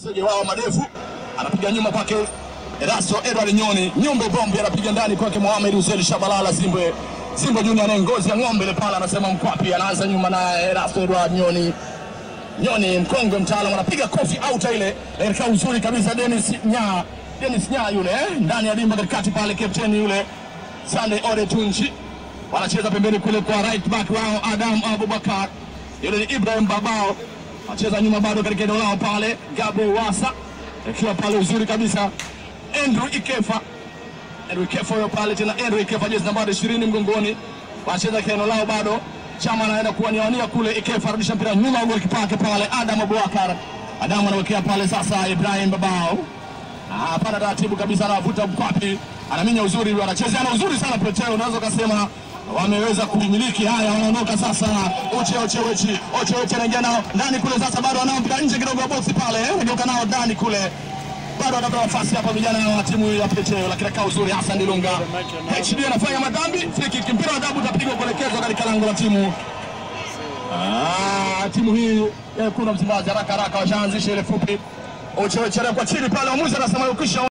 Sege wao madefu anapiga nyuma kwake Erasto Edward Nyoni, Nyumbe Bombe anapiga ndani kwake Mohamed Hussein Shabalala Zimbwe. Zimbwe Junior anaye ngozi ya ng'ombe ile pale anasema mkwapi, anaanza nyuma na Erasto Edward Nyoni. Nyoni mkongwe mtaalamu anapiga kofi out ile katika uzuri kabisa Dennis Nya. Dennis Nya yule eh, ndani ya dimba katikati pale captain yule Sunday Ore Tunji wanacheza pembeni kule kwa right back wao Adam Abubakar, yule ni Ibrahim Babao anacheza nyuma bado katika eneo lao pale, Gabriel Wasa akiwa pale uzuri kabisa, Andrew Ikefa Andrew Ikefa huyo pale tena, Andrew Ikefa jezi nambari 20 mgongoni, wanacheza katika eneo lao bado, Chama anaenda kuwaniania kule, Ikefa arudisha mpira nyuma, golikipa wake pale Adam Abubakar, Adam anawekea pale sasa Ibrahim Babao Ah, pana taratibu kabisa, anavuta mkwapi, anaminya uzuri, yule anachezea na uzuri sana Peteo, unaweza ukasema wameweza kumiliki. Haya, wanaondoka sasa, Uche Uche Wechi, Uche Wechi anaingia nao ndani kule, sasa bado anao mpira nje kidogo ya boksi pale, eh, anageuka nao ndani kule, bado anatoa nafasi hapa vijana wa timu ya Peteo, lakini kaa uzuri Hassan Dilunga. HD anafanya madhambi, free kick, mpira wa adhabu utapigwa kuelekezwa katika lango la timu Ah, timu hii ya kuna Msimbazi haraka haraka washaanzisha ile fupi. Uche Uche kwa chini pale, mwamuzi anasema ukisha